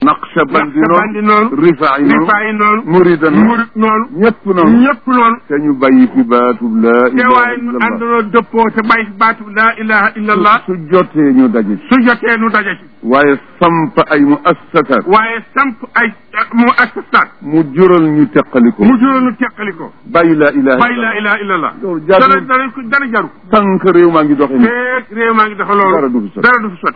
naqshabandi Naqshbandi noonu noonu rifaayi noonu rifaayi noonu murida noonu murit noonu ñëpp noonu ñëpp noonu te ñu bàyyi fi baatub laa te ilaha waaye nu illallah àndaloo dëppoo te bàyyi fi baatu laa ilaha illa allah su jotee ñu daje ci su jotee nu daje ci waaye samp ay mu assasaat waaye samp ay mu assasaat mu jural ñu teqaliko mu juróom nu teqali ko bàyyi laa ilaha bàyyi laa ilaha illa allah loolu dara jaaduwul dara ko dara jaru tànk réew maa ngi doxe ni feeg réew maa ngi dafa loolu Dara du fi sotti. dara du fi sotti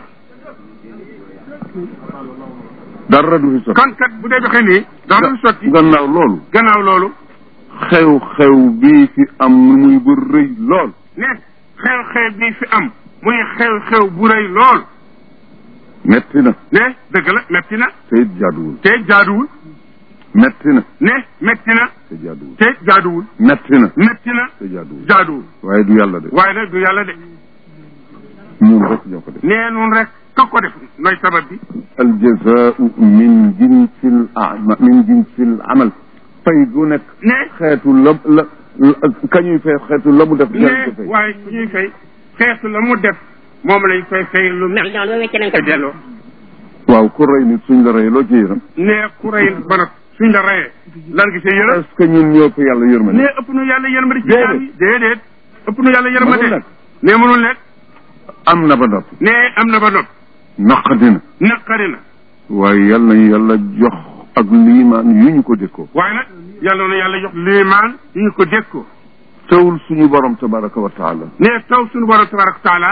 dara du fi sotti kon kat bu dee doxee nii dara du fi sotti gannaaw loolu gannaaw loolu xew-xew bii fi am nu muy bu rëy lool ne xew-xew bi fi am muy xew-xew bu rëy lool metti na ne dëgg la metti na te it jaaduwul te jaaduwul metti na ne metti na te jaaduwul te jaaduwul metti na metti na te jaaduwul jaaduwul waaye du yàlla de waaye nag du yàlla de ñun rek ñoo ko def nee nun rek ka ko def nooy sabab bi aljazaau min jinsil ama min jinsil amal fay gu nekk ne xeetu la la kañuy fay xeetu la mu def ne dinañ ko fay waaye su ñuy fay xeetu la mu def moom lañ koy fay lu mel ndax loolu wecce nañ ko ko delloo waaw ku rey nit suñ la rey loo ci yëram ne ku rey ba nag suñ la reyee lan gi see yërëm est-ce que ñun ñoo ko yàlla yërmande ne ëpp nu yàlla yërmande ci Déedéet. jaam yi déedéet ëpp nu yàlla yërmande Mënul nekk. ne mënul nekk am na ba noppi ne am na ba nopp naqadi na naqari na waaye yal nañu yàlla jox ak liimaan yu ñu ko dékkoo waaye nag yàlla na yàlla jox liimaan yu ñu ko dékkoo tawul suñu borom tabaraka wa taala ne taw suñu borom tabaraka taala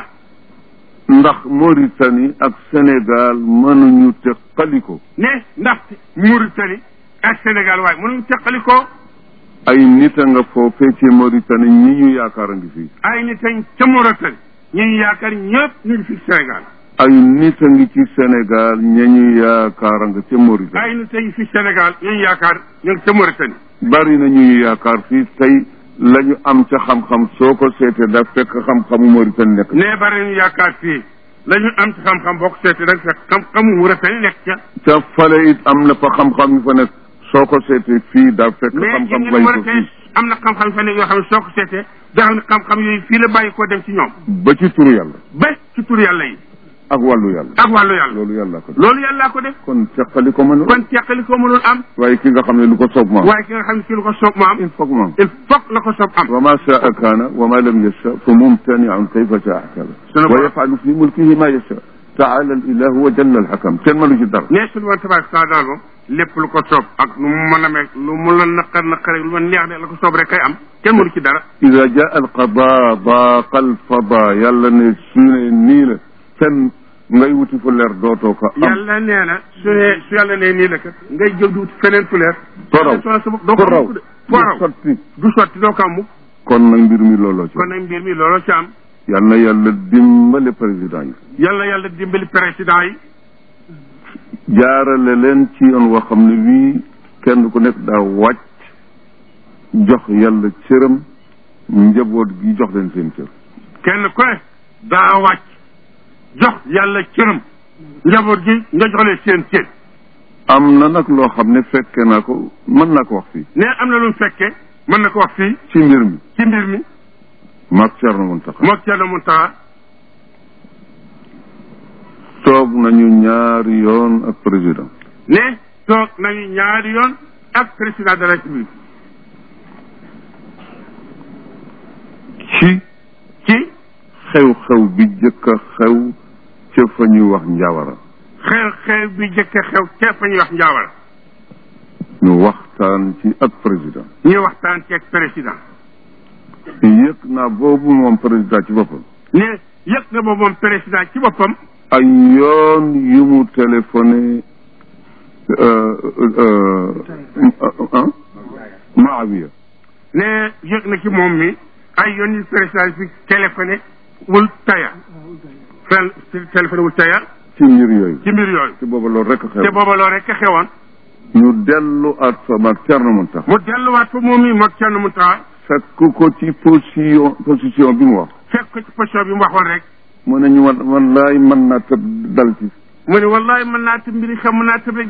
ndax Mauritanie ak Sénégal mënuñu teqaliko ne ndaxte Mauritanie ak Sénégal waaye mënuñu teqali ko ay nit a nga foofee ci Mauritanie ñi ñu yaakaar a ngi fii ay nit añ ca Mauritanie ñu ngi yaakaar ñëpp ñu ngi fi Sénégal ay nit a ngi ci Sénégal ña ñu yaakaar a nga ca Mauritanie ay nit añ fi Sénégal ñu ngi yaakaar ñu ngi ca Mauritanie bari na ñuy yaakaar fii tey la ñu am ca xam-xam soo ko seetee da fekk xam-xamu Mauritanie nekk ne bari nañu yaakaar fii la ñu am ci xam-xam boo ko seetee da nga fekk xam-xamu Mauritanie nekk ca ca fale it am na fa xam-xam yu fa nekk soo ko seetee fii da fekk mais xam-xam ñun bay ko Mauritanie fii am na xam-xam fa nekk yoo xam ne soo ko seetee da xam ne xam-xam yooyu fii la bàyyi koo dem ci ñoom ba ci turu yàlla ba ci tur yàlla yi ak wàllu yàlla ak wàllu yàlla loolu yàlla ko def loolu yàllaa ko def kon teqali ko mënul kon teqali ko mënul am waaye ki nga xam ne lu ko soob ma am waaye ki nga xam ne ki lu ko soob mu am il faut que mu am il faut la ko soob am wa ma shaa kaana wa ma lam yasha fa mumtaniun kayfa shaa hakama Sunu wa borom- yafalu fi mulkihi ma yasha taala al ilahu wa jalla al hakam kenn mënu ci dara ne suñu woon tabarak saa daal moom lépp lu ko soob ak lu mu mën a mel lu mu la naqar naqar lu ma neex de la ko soob rek kay am kenn mënu ci dara ida jaa al qada daaqa al fada yàlla ne su ne nii la fenn ngay wuti fu leer dootoo ko am yàlla nee na su ne su yàlla nee nii la kat ngay jóg di wut feneen fu leer Toraw. sonal sa bopp doo ku ko raw am mukk de foo raw sotti du sotti doo ko am mukk kon nag mbir mi looloo ci kon nag mbir mi looloo ci am yal na yàlla dimbale président yi yàlla yàlla dimbali président yi jaarale leen ci yoon woo xam ne wii kenn ku nekk daa wàcc jox yàlla cëram njaboot gi jox leen seen cër kenn ku ne daa wàcc jox yàlla cëram njaboot gi nga jox leen seen cër am na nag loo xam ne fekke naa ko mën naa ko wax fii ne am na lu mu fekkee mën na ko wax fii ci mbir mi ci mbir mi maag Thierno Mountakha moog Thierno Mountakha toog nañu ñaari yoon ak président ne toog nañu ñaari yoon ak président de la République ci ci xew-xew bi jëkk a xew ca fa ñuy wax njawara xew-xew bi jëkk a xew ca fa ñuy wax njaawara ñu waxtaan ci ak président ñu waxtaan ci ak président yëg naa boobu moom président ci boppam ne yëg na boobu moom président ci boppam ay yoon yu mu téléphoné euh, euh, euh, Maawiya ne yëg na ci moom mi ay yoon yu président fi téléphoné wul taya fen téléphoné wul taya ci mbir yooyu ci mbir yooyu ci booba loolu rek a te xew booba loolu rek a xewoon ñu dellu at fa maag Thierno Mountakha mu delluwaat fa moom mi moog Thierno Mountakha fekk ko ci position position bi mu wax fekk ko ci position bi mu waxoon rek mu ne ñu man man laay mën naa tëb dal ci mu ne wallahi mën naa tëb mbiri xam mën naa tëb rek dal ci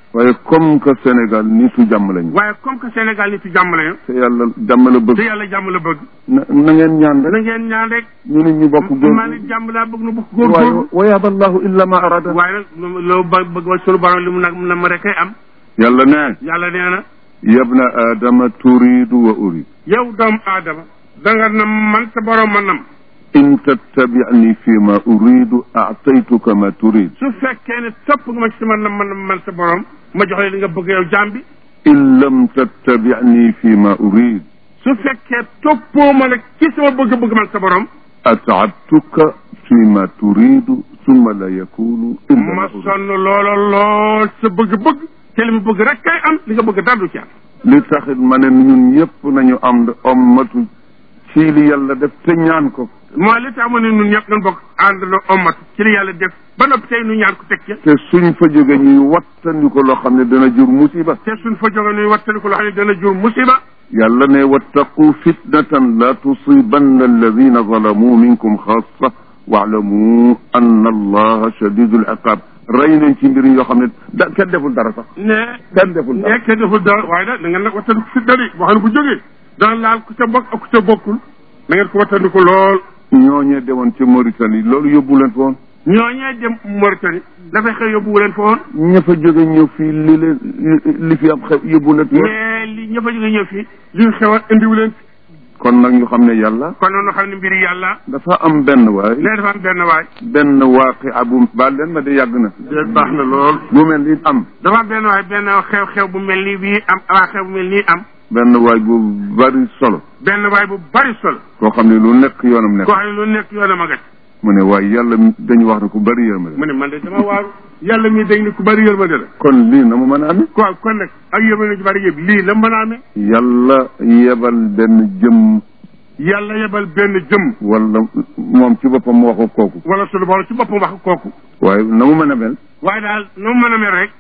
waaye comme que Sénégal nitu jàmm lañu waaye comme que Sénégal nit ci jàmm lañu te yàlla jàmm la te bëgg yàlla jàmm la bëgg na na ngeen ñaan na rek ngeen ñaan rek ñu nit ñu bokk góor maa nit jàmm laa bëgg nu bokk waaye góorgóorlu wa yaaba allahu illa ma arada waaye nag lu- loo ba bëgg wa sunu borom li mu nag na ma rek kay am yàlla ne yàlla nee na yabna aadama turidu wa urid yow doomu aadama danga na man sa borom ma nam in tattabi'ni fi ma uridu a'taytuka ma turid su fekkee ne topp nga ma ci sama nam man man sa borom ma jox la li nga bëgg yow jaam bi in lam tattabi'ni fi ma urid su fekkee toppoo ma nag ci sama bëgg-bëgg man sa borom at'abtuka fi ma turidu thumma la yakunu illa ma ma urid sonn loola lool sa bëgg-bëgg te li mu bëgg rek kay am li nga bëgg dara du ci am li taxit ma ne ñun ñëpp nañu am ommatu ci li yàlla def te ñaan ko mooy li tax ma ne ñun ñëpp nañ bokk ànd na omat ci li yàlla def ba noppi tey nu ñaan ko teg ca te suñ fa jóge ñuy wattandi ko loo xam ne dana jur musiba te suñ fa jóge nuy wattali ko loo xam ne dana jur musiba yàlla ne wattaqu fitnatan la tusibanna alladina zalamu minkum xaasa waalamu anna allaha shadidul iqab rey nañ ci mbir yoo xam ne da kenn deful dara sax ne kenn deful dara nekk deful dara waaye nag da ngeen nag wattandi ko fitna di boo xam ne bu jógee dana laal ku ca bokk ak ku ca bokkul da ngeen ko wattandi ko lool ñooñee demoon ci Mauritanie loolu yóbbu leen fa woon ñooñee dem Mauritanie dafay xëy yóbbu leen fa woon ña fa jóge ñëw fii li leen li fi am xew yóbbu leen fi woon mais li ña fa jóge ñëw fii li ñu xew a indiwu leen fi kon nag ñu xam ne yàlla kon noonu xam ne mbiri yàlla dafa am benn waay nee dafa am benn waay benn waaqi abu baal leen ma de yàgg na déet baax na lool bu mel ni am dafa am benn waay benn xew-xew bu mel nii bii am waa xew bu mel nii am benn waay bu bari solo benn waay bu bari solo koo xam ne lu nekk yoonam nekk koo xam ne lu nekk yoonam a gat mu ne waaye yàlla dañu wax ne ku bari yërmande mu ne man de dama waaru yàlla mii dañ ne ku bari yërmande la kon lii na mu mën a amee ko kon nag ak yërmande ju bari yëpp lii la mën a amee yàlla yebal benn jëm yàlla yebal benn jëm wala moom ci boppam waxu kooku wala sunu borom ci boppam wax kooku waaye na mu mën a mel waaye daal nu mu mën a mel rek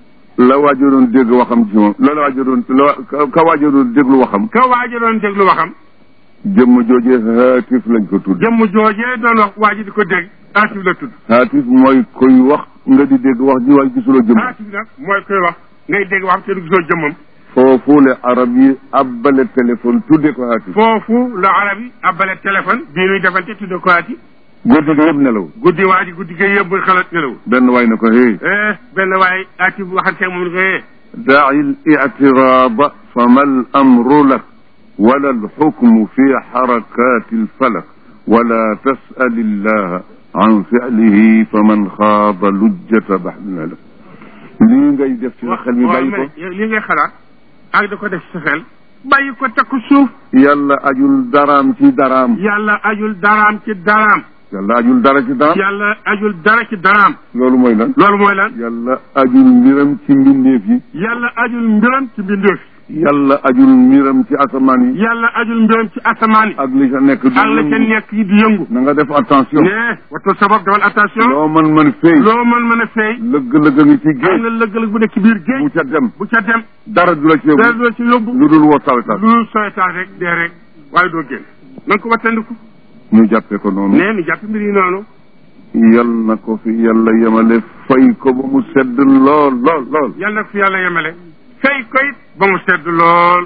la waajo doon dégg waxam ci moom la la waajo doon la ka- ka waajo doon déglu waxam ka waaja doon déglu waxam jëmm joojee haatif lañ ko tudd jëmm joojee doon wax waa ji di ko dégg aatif la tudd haatif mooy koy wax nga di dégg wax ji waaye gisuloo jëmm aatif nag mooy koy wax ngay dégg wax te du gisoo jëmmam foofu le arab yi abbale téléphone tudde ko haatif foofu la arab yi abbale téléphone bii nuy defante tudde ko aati guddi gi yëpp nelaw guddi waa ji guddi gi yëpp muy xalaat nelaw benn waay na ko hey eh benn waay aati bu waxante moom ni ko eh دع الاعتراض فما الأمر لك ولا الحكم في حركات الفلك ولا تسأل الله عن فعله فمن خاض لجة بحر لك lii ngay def ci sa xel mi bàyyi ko li ngay xalaat ak da ko def sa xel bàyyi ko takku suuf yàlla ajul daraam ci daraam yàlla ajul daraam ci daraam yàlla ajul dara ci daraam yàlla ajul dara ci daraam loolu mooy lan loolu mooy lan yàlla ajul mbiram ci mbindeef yi yàlla ajul mbiram ci mbindeef yàlla ajul mbiram ci asamaan yi yàlla ajul mbiram ci asamaan yi ak li ca nekk du ak la ca nekk yi di yëngu na nga def attention ne wattu sabab dawal attention loo mën mën feey loo mën mën a feey lëgg-lëgg ngi ci am géej na lëgg-lëgg bu nekk ci biir bu géej ca dem bu ca dem dara du la ci dara yóbbu du la ci yóbbu lu dul woo sawetal lu soytaal rek dee rek waaye doo génn na nga ko wattandiku ñu jàppee ko noonu nee ni jàpp mbir yi noonu yal na ko fi yàlla yemale fay ko ba mu sedd lool lool lool yàlla nag fi yàlla yemale fay ko it ba mu sedd lool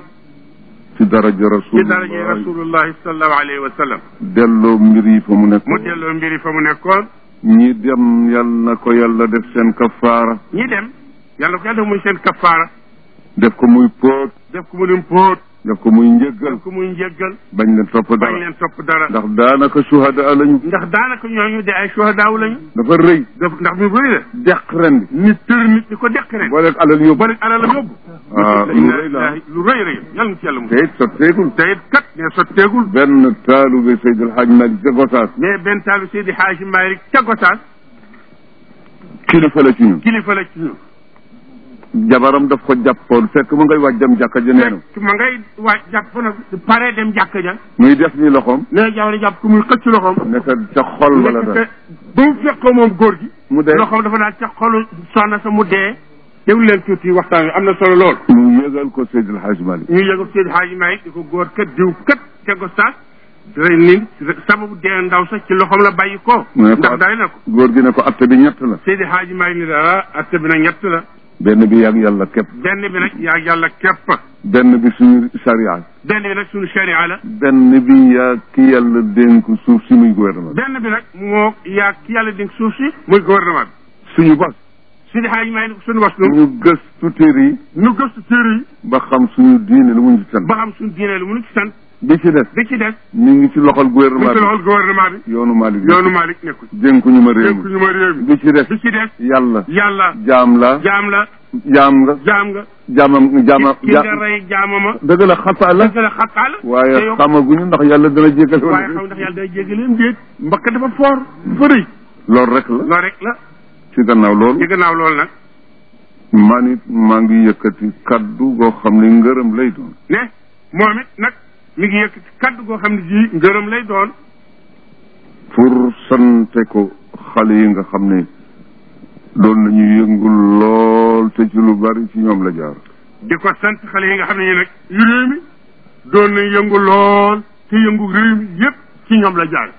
ci daraja ci rasulullah daraje rasulullahi sallallahu alayhi wa sallam delloo mbir yi fa mu nekk mu delloo mbir yi fa mu nekkoon ñi dem yal na ko yàlla def seen kafaara ñi dem yàlla ko yàlla def muy seen kafaara def ko muy póot def ko mu dim póot def ko muy njëggal def ko muy njëggal bañ leen topp bañ dara leen topp dara ndax daanaka suhada lañu ndax daanaka ñooñu de ay suhadaaw lañu dafa rëy def ndax mi bëri la deq ren bi nit tër nit di ko dekk rek boo leeg alal yóbbu bari alalam yóbbu ah lu rëy la lu rëy rëy yàlla na ci yàlla mu te it sotteegul te it kat ne sotteegul benn taalube Seydil Hadj Malick ca Gosaas mais benn taalu Seydi Haaji Maalik ca Gosaas kilifa la ci ñun kilifa la ci ñun jabaram daf ko jàppoon fekk mu ngay waaj dem jàkka ja neenu fekk ma ngay waaj jàpp nag pare dem jàkk ja muy def ni loxoom nee jabar jàpp ko muy xëcc loxoom nekk ca xol wala nekk dara te ba mu fekkoo moom góor gi mu dee loxoom dafa daal ca xolu soxna sa mu dee déglu leen tuuti waxtaan wi am na solo lool mu yëgal ko Seydil Hadj Malick ñu yëgal Seydi Haaji Maalik di ko góor kat diw kat ca Gosaas rey ni sababu dee ndaw sax ci loxoom la bàyyi ko mu ne ko ndax day na ko góor gi ne ko atte bi ñett la Seydi Haaji Maalik ni la ah atte bi nag ñett la benn bi yàgg yàlla képp benn bi nag yaa yàlla képp benn bi suñu sariya benn bi nag suñu sharia la benn bi yaa ki yàlla dénk suuf si muy gouvernement bi benn bi nag moo yaa ki yàlla dénk suuf si muy gouvernement bi suñu bos suñu xaaj may suñu was nu ñu gëstu téere yi nu gëstu téere yi ba xam suñu diine lu mu ñu sant ba xam suñu diine lu mu nu ci sant bi ci des bi ci des ñu ngi ci loxol mu gouvernement ngi ci bi loxol gouvernement bi yoonu Malick yoonu Malick nekku ci dénkuñu ma réew dénku mi ñu ma réew mi bi ci des bi ci des yàlla yàlla jaam la jaam la jaam nga jaam nga jaamam jaama ki nga rey jaamama dëgg la xataa la dëgg la xataa la te waaye yow xamaguñu ndax yàlla dana jégal waaye wala xam ndax yàlla day jégaleen déet mbakk dafa foor dafa rëy loolu rek la loolu rek la ci gannaaw loolu ci gannaaw loolu nag man it maa ngi yëkkati kaddu goo xam ne ngërëm lay doon ne moom it nag mi ngi yëkkati kaddu goo xam ne ji ngërëm lay doon pour sante ko xale yi nga xam ne doon nañu yëngul lool te ci lu bari ci ñoom la jaar di ko sant xale yi nga xam ne ñi nag yu réew mi doon na yëngu lool te yëngu réew mi yépp ci ñoom la jaar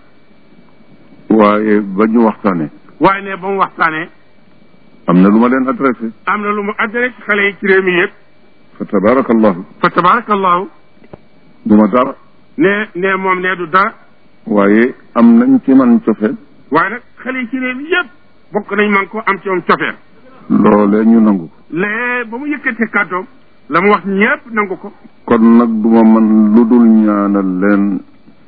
waaye ba ñu waxtaane waaye ne ba mu waxtaanee am na lu ma leen adressé am na lu mu adressé ci xale yi ci réew mi yépp fa tabarakallahu fa tabarakallahu du ma dara ne ne moom ne du dara waaye am nañ ci man cofeel waaye nag xale yi ci réew mi yépp bokk nañ man ko am ci moom cofeel loolee ñu nangu ko lee ba mu yëkkatee kàddoom la mu wax ñépp nangu ko kon nag duma man lu dul ñaanal leen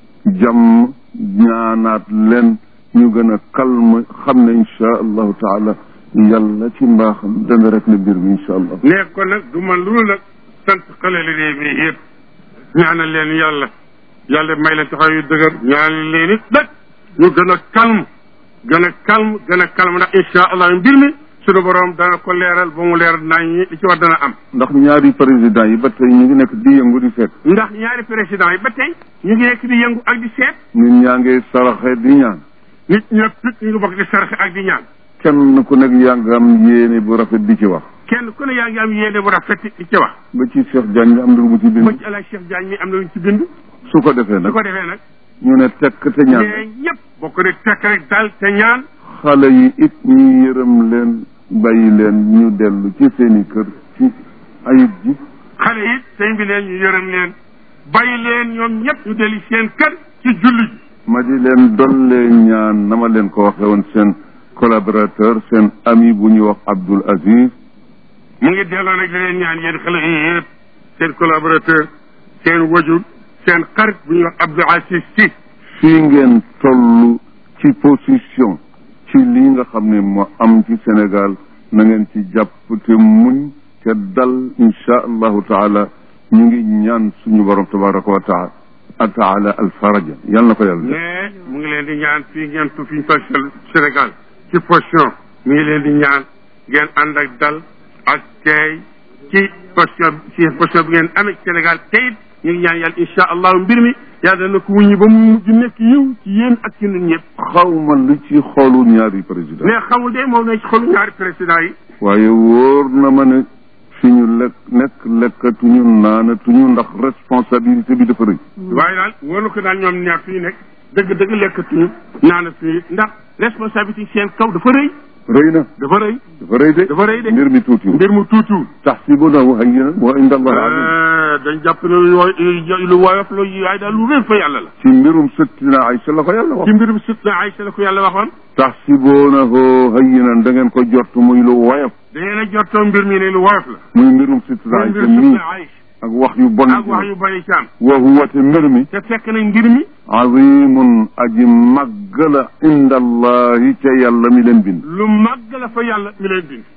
jàmm ñaanaat leen ñu gën a calme xam ne insha allahu taala yàlla ci mbaaxam dana rek le mbir mi insha allah ne kon nag du man lu nag sant xale li réew mi yépp ñaanal leen yàlla yàlla may leen taxaw yu dëgër ñaanal leen it nag ñu gën a calme gën a calme gën a calme ndax insha allah mbir mi suñu borom dana ko leeral ba mu leeral naa ñi li ci war dana am ndax ñaari président yi ba tey ñu ngi nekk di yëngu di seet ndax ñaari président yi ba tey ñu ngi nekk di yëngu ak di seet nit ñaa ngi saraxe di ñaan nit ñëpp it ñu ngi bokk di saraxe ak di ñaan kenn ku nekk yaa ngi am yéene bu rafet di ci wax kenn ku ne yaa ngi am yéene bu rafet di ci wax ba ci Cheikh Diagne mi am na lu mu ci ba bind ci El Hadj Cheikh Diagne mi am na lu ñu ci bind su ko defee su nag ko defee nag ñu ne tekk te ñaan mais ñëpp bokk ne tekk rek dal te ñaan xale yi it ñu yërëm leen bàyyi leen ñu dellu ci seeni kër ci ayib ji xale it sëñ bi leen ñu yërëm leen bàyyi leen ñoom ñëpp ñu delli seen kër ci julli ji ma di leen dollee ñaan na ma leen ko waxe woon seen collaborateur seen ami bu ñuy wax Abdoul Aziz mu ngi delloo nag di leen ñaan yéen xale yi yëpp seen collaborateur seen wajur seen xarit bu ñuy wax Abdou Aziz Sy fii ngeen toll ci position ci lii nga xam ne moo am ci Sénégal na ngeen ci jàpp te muñ te dal insha allahu taala ñu ngi ñaan suñu borom tabaraka wa taala taala alfaraja yal na ko yàlla def mais mu ngi leen di ñaan fii ngeen tu fi ñu toll Sénégal ci position mu ngi leen di ñaan ngeen ànd ak dal ak teey ci position ci position bi ngeen amee ci Sénégal te it ñu ngi ñaan yàlla insha allahu mbir mi yàlla na ko wuññi ba mu mujj nekk yiw ci yéen ak ci ñun ñëpp xaw ma lu ci xoolu ñaari président mais xamul de moom na ci xolu ñaari président yi waaye wóor na ma ne fi ñu lekk nekk lekkatuñu naanatuñu ndax responsabilité bi dafa rëy waaye daal wóor na ko daal ñoom ñaar fi ñu nekk dëgg dëgg lekkatuñu naanatuñu ndax responsabilité seen kaw dafa rëy rëy na dafa rëy dafa rëy de dafa rëy de mbir mi tuutiwul mbir mu tuutiwul taxsibunahu hayyinan wa inda allahi azim dañ jàpp ne lu wo- lu woyof la waaye daal lu rëy fa yàlla la ci mbirum sëttina Aysa la ko yàlla wax ci mbirum sut na Aysa la ko yàlla waxoon taxsibunahu hayyinan da ngeen ko jort muy lu woyof da ngeen a jottoo mbir mi ne lu woyof la muy mbirum sëttina muy Aysa mbirum sut mii na Aysa ak wax yu bon ak wax yu bari ci am wa huwa te mbir mi te fekk nañ mbir mi azimun aji màgg la inda allahi ca yàlla mi leen bind lu màgg la fa yàlla mi leen bind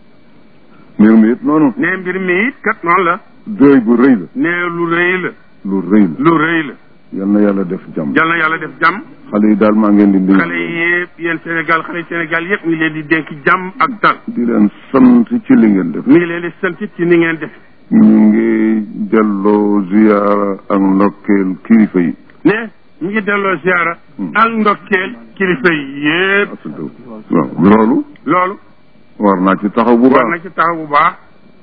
mbir mi it noonu ne mbir mi it kat noonu la dëy bu rëy la ne lu rëy la lu rëy la lu rëy la yal na yàlla def jàmm yal na yàlla def jàmm xale yi daal maa ngeen di dénk xale yi yëpp yéen Sénégal xale yi Sénégal yëpp mi ngi leen di dénk jàmm ak dal di leen sant ci li ngeen def mi ngi leen di sant it ci ni ngeen def ñu ngi delloo ziyaara ak ndokkeel kilifa yi ne mi ngi delloo ziara ak ndokkeel kilifa yi yëpp waaw loolu loolu war naa ci taxaw bu war na baax ci taxaw bu baax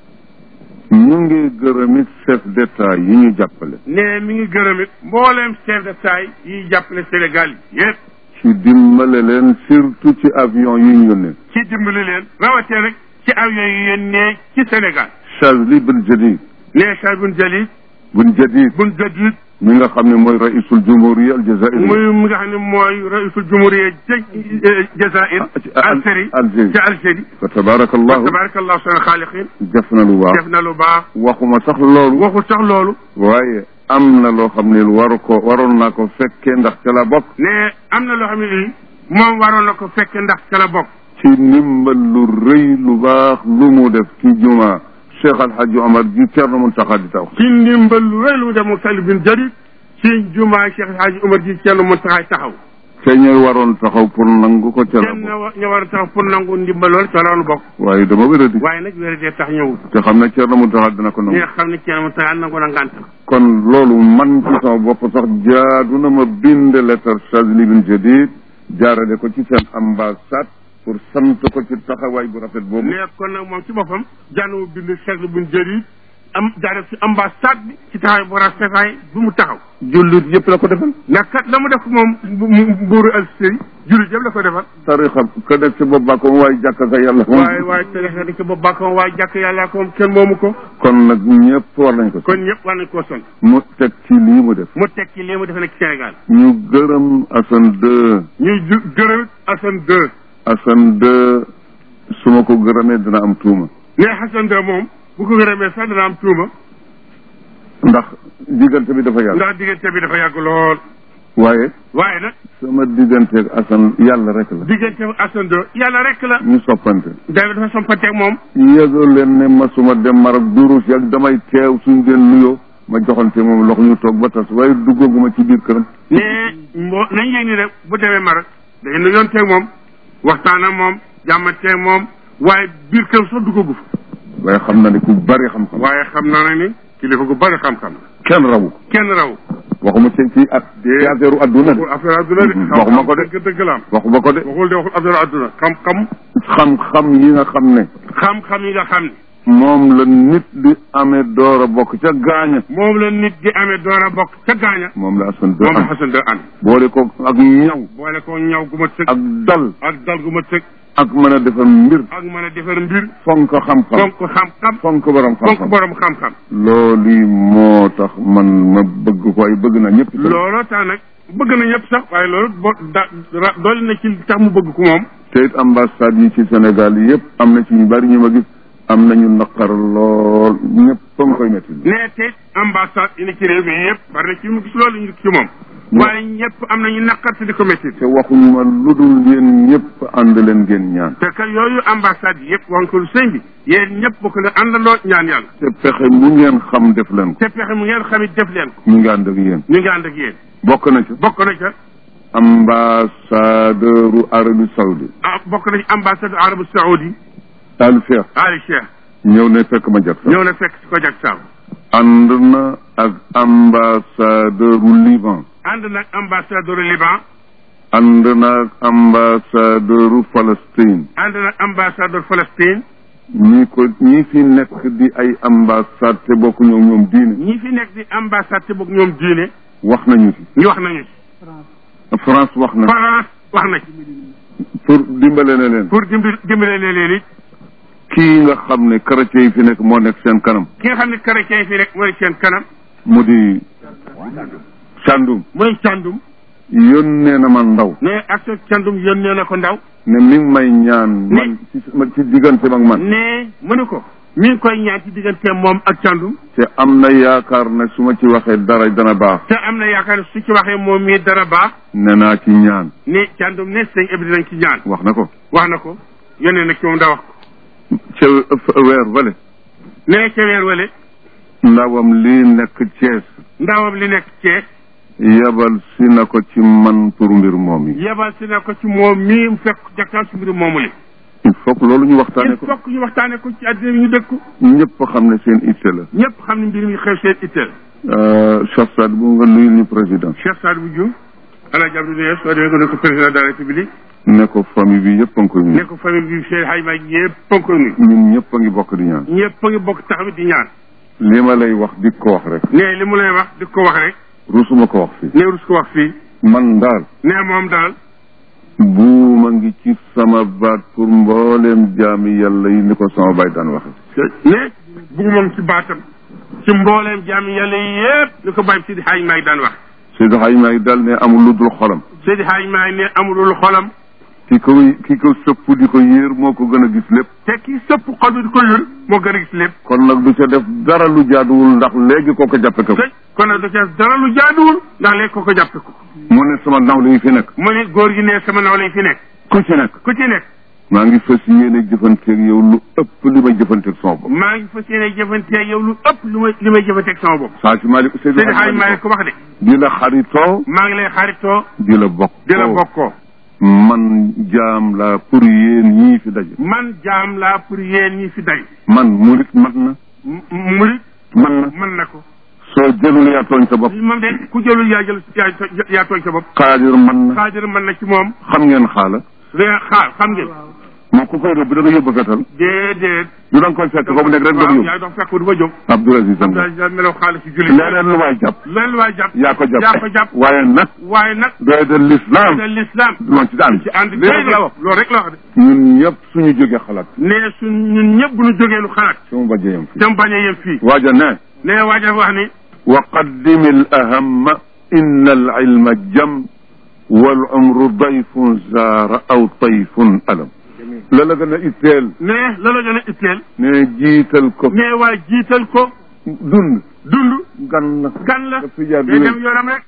ñu ngi gërëmit chef d'état yi ñu jàppale ne mi ngi gërëm it mbooleem chef de taille yiy jàppale Sénégal yëpp ci dimbale leen surtout ci avion yi ñu yónnee ci dimbali leen rawatee rek ci avion yi yónnee ci Sénégal Chazli bin Jadid nee Cheikh bun Jalil bin Jadid bun Jadid mi nga xam ne mooy raisul jumhuriya al jazairi muy mi nga xam ne mooy raisul jumhuriya ca Jazair Algérie Algérie ca Algérie fa tabarakallahu tabarakallahu sana xaaliqin def na lu baax def na lu baax waxuma sax loolu waxul sax loolu waaye am na loo xam ne waru ko waroon naa ko fekkee ndax ca la bokk ne am na loo xam ne nii moom waroon na ko fekk ndax ca la bokk ci ndimbal lu rëy lu baax lu mu def ci juma Cheikh Alhaji Omar ji Thierno Mountakha di taw ci ndimbal lu rëy lu mu dem mu sali bin Jalil ci jumaa Cheikh Hadji Umar ji Thierno Mountakha taxaw te ñooy waroon taxaw pour nangu ko ca la kenn bokk ña war a taxaw pour nangu ndimbal loolu ca loolu bokk waaye dama wéradi waaye nag wér dee tax ñëwul te xam ne Thierno Mountakha dina ko ñi nangu nga xam ne Thierno Mountakha nangu na ngànt kon loolu man ci sama bopp sax jaadu na ma bind lettre Chazli bin Jadid jaarale ko ci seen ambassade pour sant ko ci taxawaay bu rafet boobu ne kon nag moom ci boppam jànn mu bind Cheikh bin Jalil am jaare ci ambassade bi ci taxawaay bu rafetaay bu mu taxaw jullit yëpp la ko defal ndax kat la mu def moom mbuuru Algérie jullit yëpp la ko defal tarixa ka def ci bopp ko waaye jàkka ka yàlla moom waaye waaye tarixa di ci bopp bàkkoom waaye jàkk yàlla ko moom kenn moomu ko kon nag ñëpp war nañ ko kon ñëpp war nañ koo son mu teg ci lii mu def mu teg ci lii mu defe nag ci Sénégal ñu gërëm Assane deux ñuy ju gërëm Assane deux Assane deux su ma ko gërëmee dina am tuuma ne Assane deux moom bu ko gërëmee sax dana am tuuma ndax diggante bi dafa yàgg ndax diggante bi dafa yàgg lool waaye waaye nag sama digganteeg Assane yàlla rek la diggante Assane deux yàlla rek la ñu soppante David dafa sompanteeg moom yëgal leen ne masuma dem Maroc durus yàgg damay teew suñ den nuyoo ma joxante moom loxo ñu toog ba tas waaye duggaguma ci biir këram ne mbo nañ yéeg ni rek bu demee Maroc day nu yoon teeg moom waxtaan ak moom jàmmanteeg moom waaye biir këram sax duggagu fa waaye xam na ne ku bari xam-xam waaye xam naa ne ni kilifa gu bari xam-xam la kenn rawu ko kenn raw waxuma ci ci at ci affaire u adduna de waxul affaire adduna de waxuma ko de dëgg dëgg la am waxuma ko de waxul de waxul affaire adduna xam-xam xam-xam yi nga xam ne xam-xam yi nga xam ne moom la nit di amee door a bokk ca gaaña moom la nit di amee door a bokk ca gaaña moom la Assane de moom la am Xasan de ànd boole ko ak ñaw boole ko ñaw gu ma tëg ak dal ak dal gu ma tëg ak mën a defar mbir ak mën a defar mbir fonk xam-xam fonk xam-xam fonk borom fonk xam-xam borom xam-xam loolu moo tax man ma bëgg ko ay bëgg na ñëpp itam. looloo tax nag bëgg na ñëpp sax waaye loolu bo da ra- doole na ci li tax mu bëgg ko moom te it ambassade yi ci Sénégal yi yëpp am na ci ñu bari ñu ma gis am nañu naqar lool ñëpp a nga koy métti nee te ambassade yi ne ci réew mi yëpp bari na ci mu gis loolu ñu ci moom waaye ñëpp am nañu naqar te di ko métti te waxuñu ma lu dul yéen ñëpp ànd leen ngeen ñaan te que yooyu ambassade yi yëpp wax nga ko lu sëñ bi yéen ñëpp bokk na àndandoo ñaan yàlla te pexe mu ngeen xam def leen ko te pexe mu ngeen xamit def leen ko ñu ngi ànd ak yéen ñu ngi ànd ak yéen bokk na ci bokk na ca ambassadeur u Arabie Saoudite ah bokk na ci ambassade arabu saoudi Al Cheikh Ali Cheikh ñëw ne fekk ma jot sax ñëw na fekk si ko jag saaw ànd na ak ambassadeur u Liban ànd nag ambassadeur Liban ànd na ak ambassadeur u Palestine ànd nag ambassadeur Palestine ñi ko ñi fi nekk di ay ambassade te bokk ñoom ñoom diine ñi fi nekk di ambassade te bokk ñoom diine wax nañu ci ñu wax nañu ci France wax na France wax na ci pour dimbale na leen pour dimbi dimbale leen leen it kii nga xam ne chrétien yi fi nekk moo nekk seen kanam ki nga xam ne chrétien yi fi nekk mooy seen kanam mu di Sandum mooy càndum yónnee na ma ndaw ne ak sa càndum yónnee na ko ndaw ne mi ngi may ñaan man ci ma ci diggante ak man ne mënu ko mi ngi koy ñaan ci diggante moom ak càndum te am na yaakaar ne su ma ci waxee dara dana baax te am na yaakaar ne su ci waxee moom mii dara baax ne naa ci ñaan ne càndum ne sëñ Ibra dinañ ci ñaan wax na ko wax na ko yónnee na ci moom daa wax ko ca weer vale ne ca weer wale ndawam lii nekk Thiès ndawam li nekk Thiès yebal si na ko ci man pour mbir moom yi yebal si na ko ci moom mii mu fekk jakkaan si mbiru moomu li il faut que loolu ñu waxtaane il ko faut que ñu waxtaane ko ci àddina bi ñu dëkk ñëpp xam ne seen itte la ñëpp xam ne mbir mi xew seen itteel Cheikh Saad bu nga nuyul ñu président Cheikh Sadou Diouf Alaaji Abdou Niass soo demee ko ne ko président de la république ne ko famille bi yëpp a ngi koy ne nuyu ko famille bi Cheikh Hayma ñëpp a ngi koy nuyu ñun ñëpp a ngi bokk di ñaan ñëpp a ngi bokk taxaw di ñaan li ma lay wax di ko wax rek ne li mu lay wax di ko wax rek rusuma ko wax fii ne rus ko wax fii man daal ne moom daal buuma ngi ci sama baat pour mbooleem jaami yàlla yi ni ko sama baay daan waxe ne buumam ci baatam ci mbooleem jaami yàlla yi yëpp li ko bàyyi Sidi Haaj Maay daan wax Seydi Xaaj Maay dal ne amul lu dul xolam Sidi Haaj Maay ne amulul xolam ki ko ki ko sëpp di ko yéer moo ko gën a gis lépp te ki sëpp xol bi di ko yul moo gën a gis lépp kon nag du ca def dara lu jaaduwul ndax léegi koo ko jàppe ko tëj kon nag da ca dara lu jaaduwul ndax léegi ko ko jàppe ko mu ne sama nawle yi fi nekk mu ne góor gi ne sama nawle yi fi nekk ku ci nekk ku ci nekk maa ngi fas yéene jëfanteeg yow lu ëpp li may jëfanteeg sama bopp maa ngi fas yéene jëfanteeg yow lu ëpp lu may li may jëfanteeg sama bopp saa si Malick Seydi Seydi Haaj Hadj Maay Malick ko wax de di la xaritoo maa ngi lay xaritoo di la bokk di la bokkoo man jaam la pour yéen ñii fi daje man jaam laa pour yéen ñi fi day man murit mat na murit man na mën na ko soo jëlul yaa tooñ sa bopp moom de ku jëlul yaa jël yaa to- yaa tooñ sa bopp xaadir man na xaadir mën na ci moom xam ngeen xaala da xaar xam ngeen moom ku koy rëbb da nga yóbbu fetal déedéet du da nga koy fekk foofu nekk rek doog waaw yóbbu yaa doon fekk du ma jóg Abdoul Aziz am da melaw xaalis ci julli leneen lu waay jàpp leneen waay jàpp yaa ko jàpp yaa ko jàpp waaye nag waaye nag doy de l'islam da l'islam loon ci daan ci ànd lii rek la wax loolu rek la wax de ñun ñëpp suñu jógee xalaat ne suñ ñun ñëpp bu ñu jógee lu xalaat sumu bajjeyam fii dem bañ a yem fii waaja ne ne waaja wax ni wa qaddimi al ahamma inna al ilma jam wal umru dayfun zaara aw tayfun alam la la gën a itteel ne la la gën a itteel ne jiital ko ne waa jiital ko dund dund gan la gan la daf fi jaar day di dem yoonam rek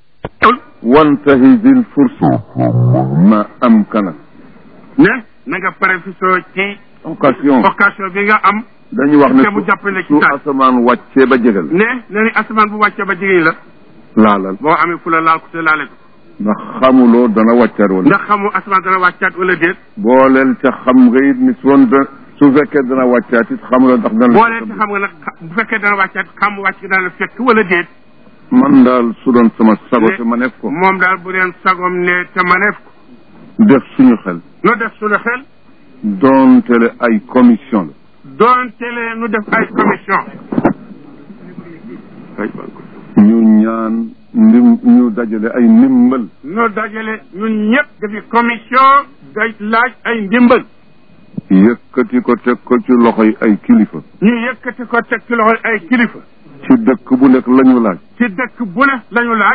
wantahi bil fursa ma amkana ne na nga profité ci occasion occasion bi nga am dañu wax ne te mu jàppale ci su taal. asamaan wàccee ba jegal ne ne ni asamaan bu wàccee ba jigéen la laalal boo amee fu la laal ko te laale ko ndax xamuloo dana wàccaat wala ndax xamu asamaan dana wàccaat wala déet booleel ca xam nga it ni soon da su fekkee dana wàccaat it xamuloo ndax dana boo leen ci xam nga nag bu fekkee dana wàccaat xam wàcc dana fekk wala déet man daal su doon sama sago Ne- te ma nekk ko moom daal bu deen sagom ne te maneef ko def suñu xel nu def suñu xel doontele ay commission la doon tele nu def ay commission ñu ñaan ndim ñu dajale ay ndimbal nu dajale ñun ñëpp dafi commission day laaj ay ndimbal yëkkati ko teg ko ci loxoy ay kilifa ñu yëkkati ko teg ci loxoy ay kilifa ci dëkk bu nekk la ñu laaj ci dëkk bu ne lañu laaj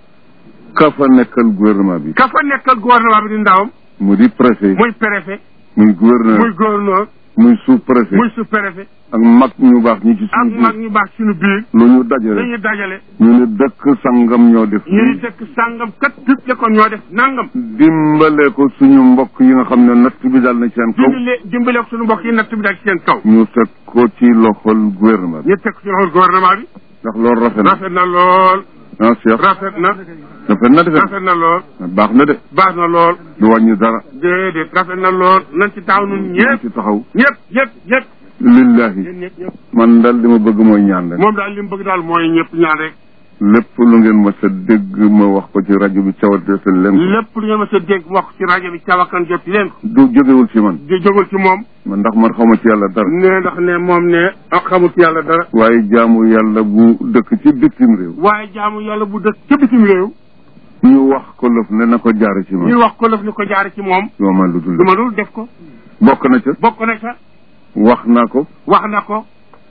ka fa nekkal gouvernement bi ka fa nekkal gouvernement bi di ndawam mu di préfet muy préfet muy muy gouverneur gouverneur muy sous préfet muy sous préfet ak mag ñu baax ñi ci ak suñu mag biir ñu baax suñu biir lu ñu dajale dañuy dajale ñu ne dëkk sangam ñoo def ñuy dëkk sàngam kat tëj ko ñoo def nangam dimbale ko suñu mbokk yi nga xam ne natt bi dal na ci seen kaw dimbale dimbale ko suñu mbokk yi natt bi daal ci seen kaw ñu teg ko ci loxol gouvernement bi ñu teg ko ci loxol gouvernement bi ndax loolu rafet na rafet na lool ah Cheikh rafet na rafet na defe rafet na lool baax na de baax na lool du wàññi dara déedéet rafet na lool nañ ci taxaw nun ñu ñëpp ci taxaw ñëpp ñëpp ñëpp lillahi ñun ñëpp ñëpp man daal li ma bëgg mooy ñaan rek moom daal li mu bëgg daal mooy ñëpp ñaan rek lépp lu ngeen ma sa dégg ma wax ko ci rajo bi cawateesal leen ko lépp lu ngeen ma sa dégg wax ci rajo bi cawakan jot ci leen ko du jógewul ci man di jógul ci moom man ndax man xawma ci yàlla dara ne ndax ne moom ne ah xamul ci yàlla dara waaye jaamu yàlla bu dëkk ci bitim réew waaye jaamu yàlla bu dëkk ca bitim réew ñu wax ko lëf ne na ko jaare ci ñu man wax ko lëf ni ko jaare ci moom yoo man lu dul du ma dul def ko bokk na ca bokk na ca wax naa ko wax na ko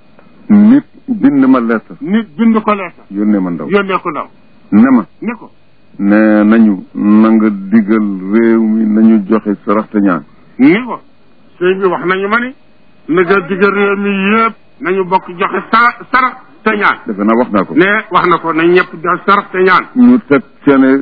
nit bind ma lettre nit bind ko leeta yónnee ma ndaw yónnee ko ndaw ne ma ni ko ne nañu na nga digal réew mi nañu joxe sarax te ñaan ni ko sëñ bi wax nañu ma ni na nga digal réew mi yëpp nañu bokk joxe sara sarax te ñaan defe naa wax naa ko ne wax na ko nañ ñëpp joxe sarax te ñaan ñu teg ca ne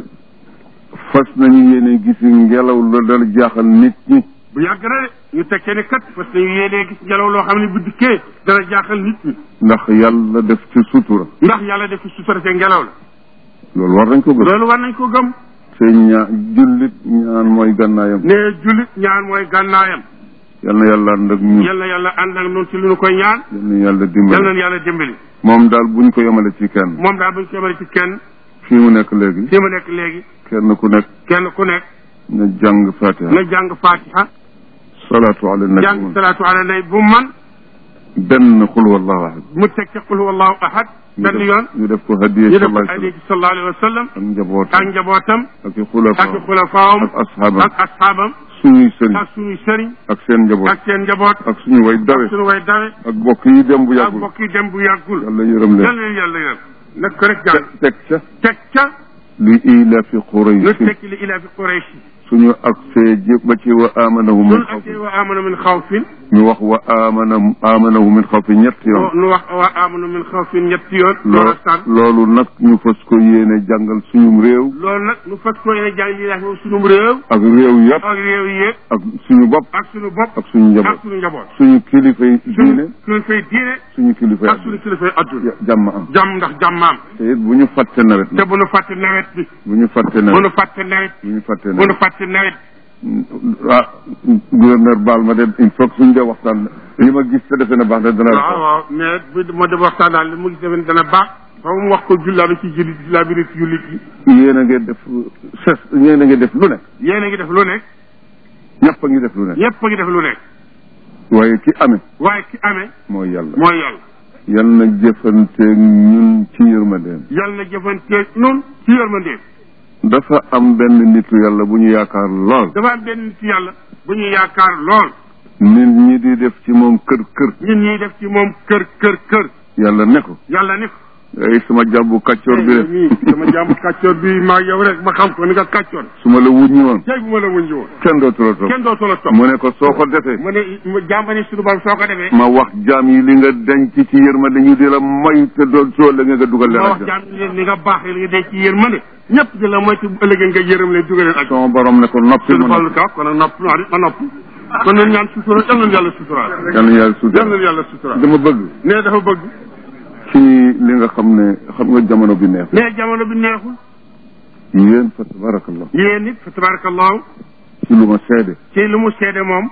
fas nañu yéene gis ngelaw la dal jaaxal nit ñi bu yàgg na de ñu tekkee ne kat parce que yéenee gis ngelaw loo xam ne bu dikkee dana jaaxal nit ñi ndax yàlla def ci sutura ndax yàlla def ci sutura te ngelaw la loolu war nañ ko gëm loolu war nañ ko gëm te ñaa jullit ñaan mooy gànnaayam ne jullit ñaan mooy gànnaayam yal na yàlla ànd ak ñun yal na yàlla ànd ak noonu ci lu ñu koy ñaan yal na yàlla yal dimbali na yàlla dimbali moom daal buñ ko yemale ci kenn moom daal buñ ko yemale ci kenn fii mu nekk léegi fi mu nekk léegi kenn ku nekk kenn ku nekk na jàng fatiha na jàng fatiha salaatu ala jàng nabi salaatu ala nabi bu man benn xul wallahu ahad mu teg ca qul huwallahu ahad benn yoon ñu def ko hadiya ñu def ko sallallahu alayhi alayhi sallallahu alayhi wa sallam ak njabootam ak njabootam ak i xulafa ak xulafaawam ak asxaabam ak asxaabam suñuy sëriñ ak suñu sëriñ ak seen njaboot ak seen njaboot ak suñu way dawe ak suñu way dawe ak bokk yi dem bu ak yàggul mbokk yi dem bu yàggul yàlla yërëm yal leen leen yàlla yërëm nag ko rek jàng teg ca teg ca li ilafi ñu quraysh tekki li ilaa fi Quraysh suñu agsee jë ba ci wa amanahum min ñun xawfin ak wa amanu min xawfin ñu wax wa amana amanahu min xawfin ñetti yoon nu wax wa amanu min xawfin ñetti yoon loo loolu sàn loolu nag ñu fas ko yéene jàngal suñum réew loolu nag nu fas ko yéene jàng li laa fi sunum réew ak réew yëpp ak réew yi yëpp ak suñu bopp ak suñu bopp ak suñu ak njaboot suñu njaboot suñu kilifay suñu diine kilifay diine suñu kilifay ak suñu kilifay adduna jàmm am jàmm ndax jàmmaam te it bu ñu fàtte nawet te nag bu nu fàtte nawet bi bu ñu fàtte bu nu nawet fàtte nawet bu ñu fàtte bu nu nawet fàtte nawet ah gouverneur baal ma dem il faut que suñu dee waxtaan li ma gis te defe na baax na dana waaw waaw mais bu moo dem waxtaan daal li mu gis defe dana baax fa mu wax ko jullaa bi ci jullit jullaa bi ci jullit yi yéen a ngi def ses yéen a ngi def lu nekk yéen a ngi def lu nekk ñëpp a ngi def lu nekk ñëpp a ngi def lu nekk waaye ki amee waaye ki amee mooy yàlla mooy yàlla yal na jëfanteeg ñun ci yërmandeem yàlla na jëfanteeg nun ci yërmandeem dafa am benn nitu yàlla bu ñu yaakaar lool dafa am benn nit yàlla bu ñu yaakaar lool nit ñi di def ci moom kër kër ñun ñuy def ci moom kër kër kër yàlla ne ko yàlla ni ko ay sama jàmbu kàccoor bi de nii sama jàmm kàccoor bi maa yow rek ma xam ko ni nga kàccoor su ma la wuññi woon tey bu ma la wuñ woon kenn dootu la topp kenn doo solo topp mu ne ko soo ko defee mu ne mu jàmm ni suñu borom soo ko defee ma wax jaam yi li nga denc ci yërmande ñu di la moy te doon soo la nga dugal leen ma wax àjjana jàmm leen ni nga baax li nga dee ci yërmande ñëpp di la moytu bu ëllëgee nga yërëm leen dugal leen ak sama borom ne ko noppi suñu ma fallu noppi ka kon nag nopp ma ma nopp kon nañ ñaan sutura yal nañ yàlla suturaal yal na yàlla suutal yal nañ yàlla suturaal dama bëgg ne dafa bëgg ci li nga xam ne xam nga jamono bi neex mais jamono bi neexul yéen fa tabarakallah yéen nit fa tabarakallahu ci lu ma seede ci lu mu seede moom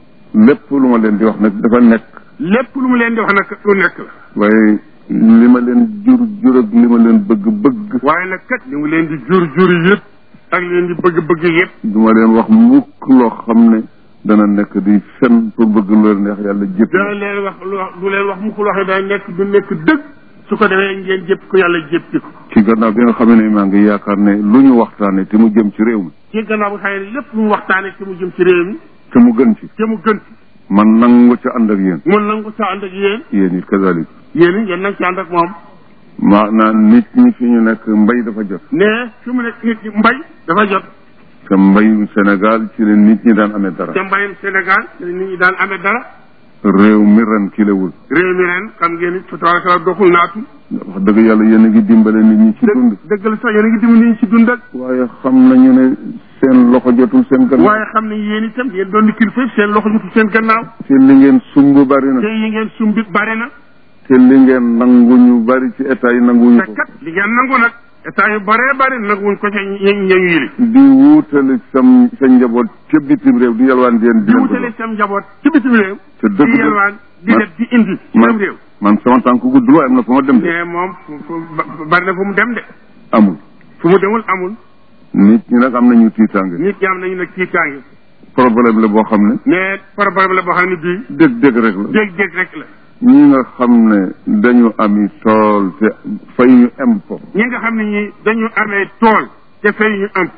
lépp lu ma leen di wax nag dafa nekk lépp lu mu leen di wax nag lu nekk la waaye li ma leen jur jur ak li ma leen bëgg bëgg waaye nag kat li mu leen di jur jur yëpp ak li leen di bëgg bëgg yëpp du ma leen wax mukk loo xam ne dana nekk di fen pour bëgg lu leen neex yàlla jëpp dana leen wax lu wax du leen wax mu ko waxee day nekk du nekk dëgg su ko defee ngeen jëpp ko yàlla jëpp ko ci gannaaw bi nga xam ne maa ngi yaakaar ne lu ñu waxtaane te mu jëm ci réew mi ci gannaaw bi xëy ne lépp lu mu waxtaane te mu jëm ci réew mi te mu gën ci te mu gën ci man nangu ca ànd ak yéen mun nangu sa ànd ak yéen yéen it kazalik yéen it ngeen nang ci ànd ak moom maanaam nit ñi fi ñu nekk mbay dafa jot ne fi mu nekk nit ñi mbay dafa jot te mbayum Sénégal ci la nit ñi daan amee dara te mbayum Sénégal te nit ñi daan amee dara réew mi ren kilewul réew mi ren xam ngeen ni tabaaraka doxul naatu wax dëgg yàlla yéen a ngi dimbale nit ñi ci dund dëgg la sax yéen a ngi dimbali nit ñi ci dund ak waaye xam nañu ne seen loxo jotul seen gannaaw waaye xam ne yéen itam yéen doon di kilifa seen loxo jotul seen gannaaw te li ngeen sumb bari na te yi ngeen sumbit bare na te li ngeen nangu ñu bari ci état yi nanguwuñu te ko kat li ngeen nangu nag état yu bare bare nag wuñ ko ca ñeñ ñeñ yili di wuutale sam sa njaboot ca bitim réew di yalwaan di leen di di leen wutale ko sam njaboot ci bitim réew te dëgg di yelwaan di man- def di indi ci man sam réew man sama tànk gudd lu am na fu ma dem de mais moom fu fu ba- bari na fu mu dem de amul fu mu demul amul nit ñi nag am nañu tiitaange nit ñi am nañu nag tiitaange problème la boo xam ne mais problème la boo xam ne bii dégg-dégg rek la dégg-dégg rek la ñi nga xam ne dañu ami tool te fay ñu impôt ñi nga xam ne ñi dañu amee tool te fay ñu am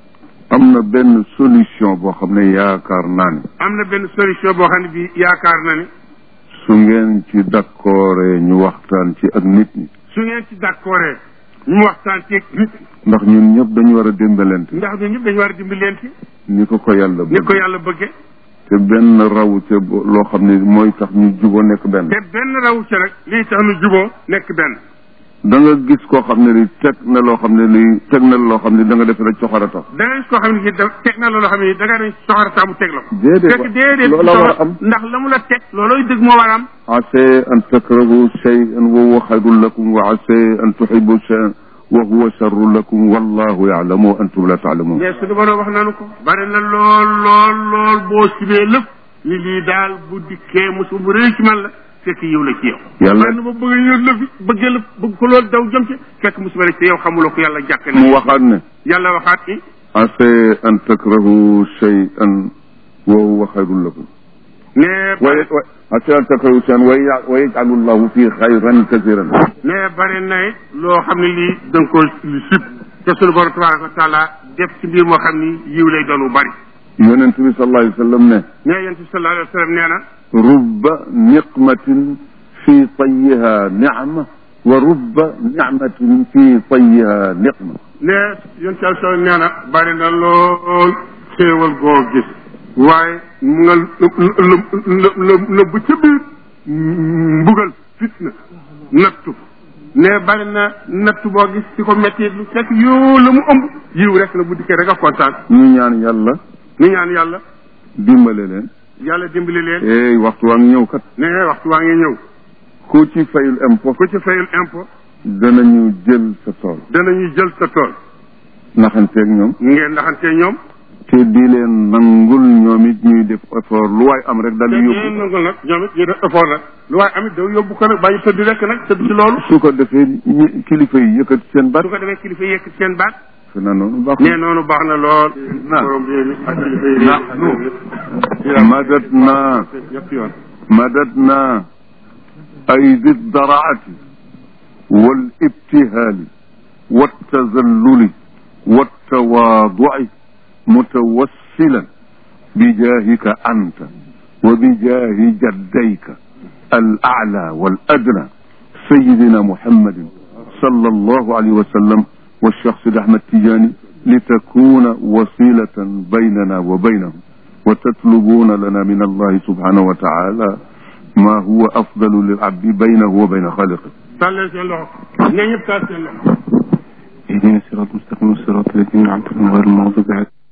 am na benn solution boo xam ne yaakaar naa ne am na benn solution boo xam ne bii yaakaar na ni su ngeen ci d'accord ñu waxtaan ci ak nit ñi su ngeen ci d'accordé ñu waxtaan ci nit ndax ñun ñëpp dañu war a dimbalante ndax ñun ñëpp dañu war a dimbali leen ci ni ko ko yàlla ni ko bëgg yàlla bëgge te benn raw te bo- loo xam ne mooy tax ñu juboo nekk benn te benn rawu ci rek lii tax nu juboo nekk benn da nga gis koo xam ne li teg na loo xam ne li teg na loo xam ne da nga def rek coxara tax da ngay gis koo xam ne da teg na loolu xam ne da nga dañ soxara taamu teg la ko déedéet fekk déedéet loola war a am ndax la mu la teg loolooy dëgg moo war a am ase an takrahu shay'an wa huwa xayrun lakum wa ase an tuhibu shay'an wa huwa sharrun lakum wallahu ya'lamu wa antum la ta'lamun mais suñu borom wax nanu ko bari na lool lool lool boo sibee lépp ni lii daal bu dikkee mosu bu rëy ci man la fekk yiw la ci yow Yàlla- man ba bëgg yër la fi bëggee la bëgg ko loolu daw jëm ci fekk musiba rek te yow xamuloo ko yàlla jàppe na mu waxaat ne yàlla waxaat ni ase an takrahu shay'an wa huwa xayrun lakum ne wa hatta takawu seen wa yaj'alu llahu fi xayran kasiran ne bari na it loo xam ne lii da nga ko lu sib te sunu borom tabaraka wa taala def ci mbir moo xam ni yiw lay doon bu bari yonent bi sallallahu alayhi wa sallam ne ne yonent bi sallallahu alayhi wa sallam nee na rubba niqmatin fi tayyiha nicma wa rubba nicmatin fi tayyiha niqma ne yonent bi sallallahu nee na bari na lool xéewal goo gis waaye mu nga nëbb ca biir mbugal fitna nattu ne bari na nattu boo gis ci ko métti lu fekk yoo la mu ëmb yiw rek la bu dikkee rek a kontaan ñu ñaan yàlla ñu ñaan yàlla dimbale leen yàlla dimbali leen ey waxtu waa ngi ñëw kat ne waxtu waa ngi ñëw ku ci fayul impôt ku ci fayul impôt danañu jël sa tool danañu jël sa tool naxanteeg ñoom ngeen naxantee ñoom te di leen nangul ñoom it ñuy def effort lu waay am rek dal te di ñeen yóbbu nangul nag ñoom it ñu def effort nag lu waaye amit daw yóbbu ko nag bàyyi tëdd rek nag tëdd ci loolu su ko defee ñi kilifa yi yëkkati seen baat su ko defee kilifa yi yëkk seen baat fi na noonu baax nee noonu baax na lool na borom réew mi ak kilifa yi na madat na yëpp yoon مددنا أيدي الضرعة والابتهال والتذلل والتواضع متوسلا بجاهك أنت وبجاه جديك الأعلى والأدنى سيدنا محمد صلى الله عليه وسلم والشخص الأحمد تجاني لتكون وسيلة بيننا وبينهم وتطلبون لنا من الله سبحانه وتعالى ما هو أفضل للعبد بينه وبين خالقه tàllal seen loxo ne ñëpp taal seen loxo اهدنا الصراط المستقيم الصراط الذين أنعمت عليهم غير المغضوب عليهم